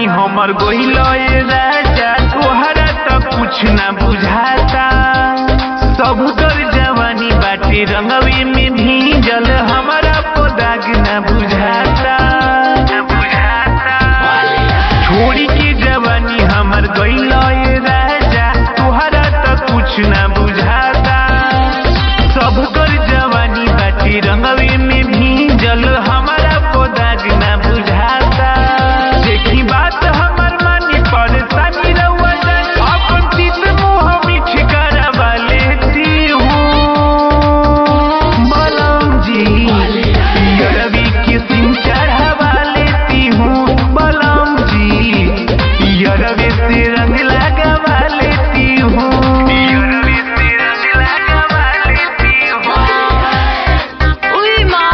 हमर गोइल राजा तोहरा त कुछ ना बुझाता सब कर जवानी बाटे रंगवे में भीजल हमारा पोदाग ना बुझाता छोड़ी के जवानी हमर गइल राजा तोहरा त कुछ ना बुझाता सब कर जवानी बाटी रंगवे में भीजल हमारा पोदाग ना बुझाता देखी बात हमर मानी परेशानी रउआ जान अपन तीत मुँह मीठ करवा लेती हूँ बलम जी रवि के सिंह चढ़ावा लेती हूँ बलम जी रवि से रंग लगावा लेती हूँ रवि से रंग लगावा लेती हूँ उई माँ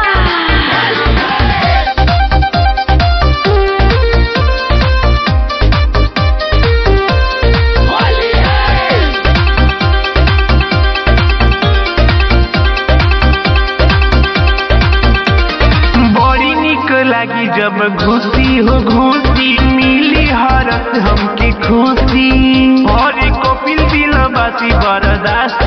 बड़ी निक लागी जब घुसी हो घुसी मिली हरत हमके खुशी और कपिल दिल बासी बर्दाश्त